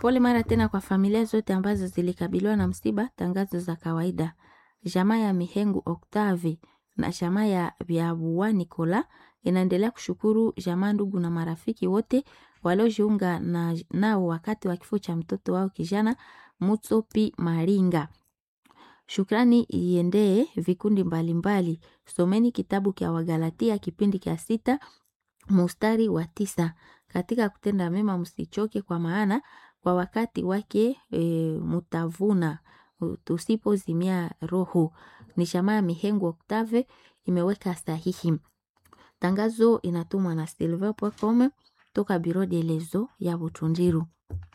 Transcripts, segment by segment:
Pole mara tena kwa familia zote ambazo zilikabiliwa na msiba. Tangazo za kawaida. Jamaa ya Mihengu Octave na jamaa ya Biabua Nicola inaendelea kushukuru jamaa, ndugu na marafiki wote waliojiunga na nao wakati wa kifo cha mtoto wao kijana Mutsopi Maringa. Shukrani iendee vikundi mbalimbali. Someni kitabu kya Wagalatia kipindi kya sita mustari wa tisa. Katika kutenda mema msichoke, kwa maana kwa wakati wake e, mutavuna tusipozimia roho. Ni jamaa ya Mihengu Octave imeweka sahihi. Tangazo inatumwa na silver.com toka Biro de Lezo ya Butundiru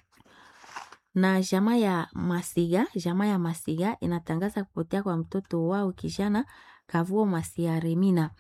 na jamaa ya Masiga. Jamaa ya Masiga inatangaza kupotea kwa mtoto wao kijana Kavuo Masia Remina.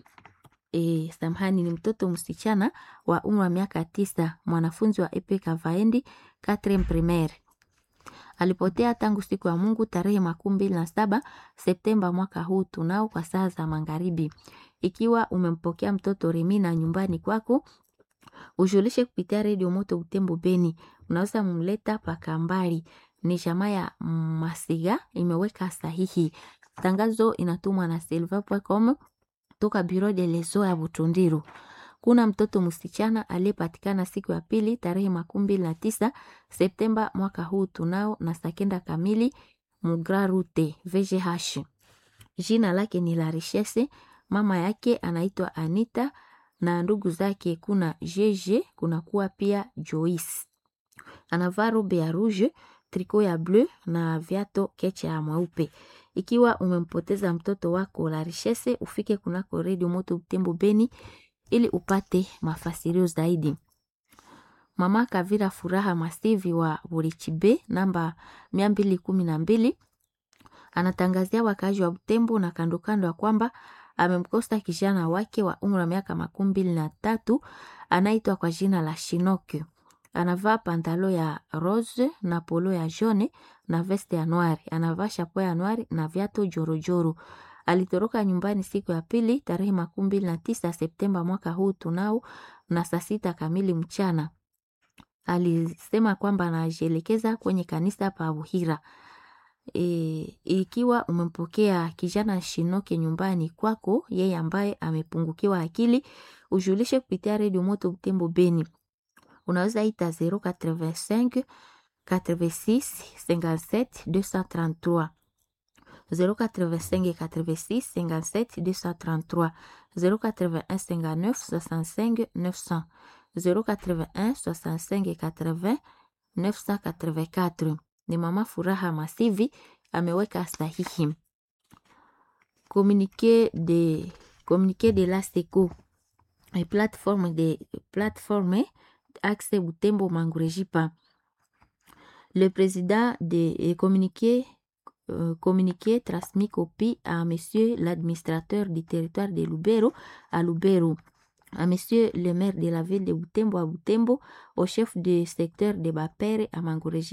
E, samahani, ni mtoto msichana wa umri wa miaka tisa, mwanafunzi wa epe Kavaendi 4 primaire. Alipotea tangu siku ya Mungu tarehe makumi mbili na saba Septemba mwaka huu tunao kwa saa za magharibi. Ikiwa umempokea mtoto Remina nyumbani kwako, ujulishe kupitia redio Moto Butembo Beni, unaweza mumleta Pakambari. Ni jamaa ya Masiga imeweka sahihi. Tangazo inatumwa na silver.com toka Biro de Leso ya Butundiru. Kuna mtoto msichana aliyepatikana siku ya pili tarehe makumi mbili na tisa Septemba mwaka huu tunao na sakenda kamili Mugrarute VGH. Jina lake ni la Richesse. Mama yake anaitwa Anita na ndugu zake kuna Jeje, kuna kuwa pia Joyce. Anavaa robe ya rouge, triko ya bleu na viato kecha ya mweupe. Ikiwa umempoteza mtoto wako la Richesse, ufike kunako redio Moto Butembo Beni ili upate mafasirio zaidi. Mama Kavira Furaha Masivi wa Burichibe namba mia mbili kumi na mbili anatangazia wakaaji wa Butembo na kandokando ya kwamba amemkosa kijana wake wa umri wa miaka makumi mbili na tatu anaitwa kwa jina la Shinoke. Anavaa pantalo ya rose na polo ya jaune na veste ya noir. Anavaa chapeau ya noir na viatu jorojoro. Alitoroka nyumbani siku ya pili tarehe makumi mbili na tisa Septemba mwaka huu tunao na saa sita kamili mchana. Alisema kwamba anajielekeza kwenye kanisa pa Buhira. E, ikiwa umempokea kijana Shinoke nyumbani kwako, yeye ambaye amepungukiwa akili, ujulishe kupitia redio Moto Butembo Beni. Unaweza ita 085 86 57 233 085 86 57 233 081 59 65 900 081 65 80 984 ni Mama Furaha Masivi ameweka sahihi. Communiqué de communiqué de la SECO et plateforme de plateforme Axe Butembo Mangurejipa. Le président de communiqué euh, communiqué transmis copie à monsieur l'administrateur du territoire de Lubero à Lubero à monsieur le maire de la ville de Butembo à Butembo, au chef du secteur de Bapere à Mangurejipa